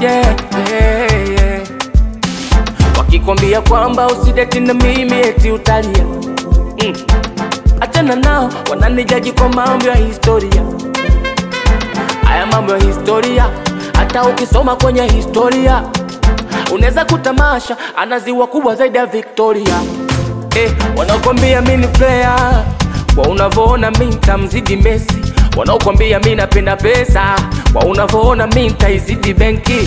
yeah, yeah, yeah. Wakikwambia kwamba usideti na mimi eti utalia mm. Achana nao, wananijaji kwa mambo ya historia. Haya mambo ya historia, hata ukisoma kwenye historia unaweza kutamasha ana ziwa kubwa zaidi ya Victoria. Eh, wanakwambia mi ni player, kwa unavyoona mi nitamzidi Messi. Wanaokwambia mi napenda pesa, kwa unavyoona mi nitaizidi benki.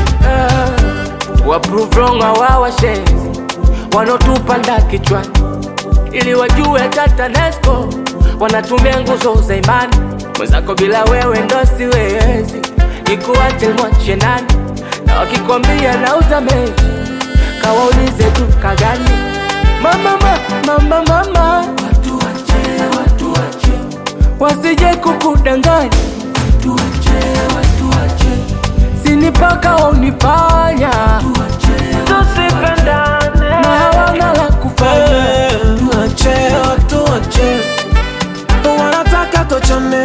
Ah, wa prove wrong hawawa shenzi wanaotupanda kichwani ili wajue hata TANESCO wanatumia nguzo za imani. Mwenzako bila wewe ndo siwezi, nikuache mwache nani? Na wakikwambia nauza mechi, kawaulize duka gani? Mama, mama, mama, mama, watu wache, watu wache, wasije kukudanganya, watu wache, watu wache, sinipaka waunipanya, tusipendane na hawana la kufanya. Tuache, tuache, wanataka tuachane,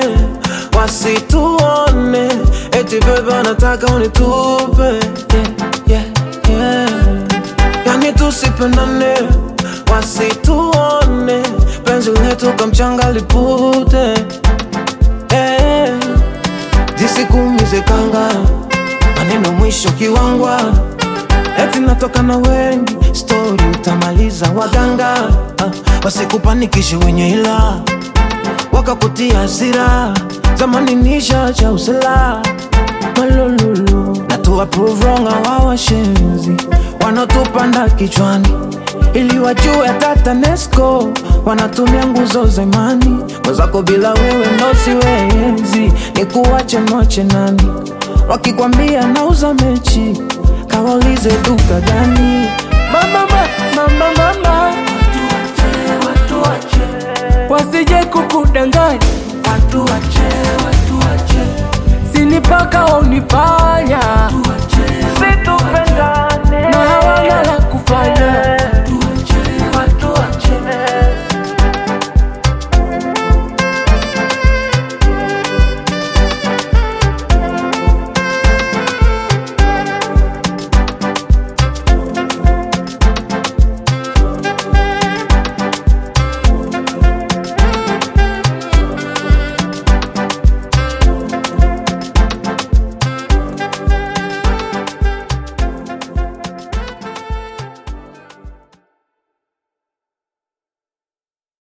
wasituone, eti bebe anataka unitupe, yeah, yeah, yeah. Yani tusipendane, wasituone, penzi letu kamchanga lipute, eh, zisikumize kanga, maneno mwisho kiwangwa eti natoka na wengi, stori utamaliza waganga, ah, wasikupanikishe wenye ila wakakutia hasira, zamani nisha cha usela malululu na tu approve wrong hawa washenzi wanaotupanda kichwani ili wajue hata TANESCO wanatumia nguzo za imani. Mwenzako bila wewe ndo siwezi, ni kuwache mwache nani? Wakikwambia nauza mechi, kawaulize duka gani? Mama, mama, mama, mama, watu wache, wasije kukudanganya, watu wache, watu wache, sinipaka waunipanya,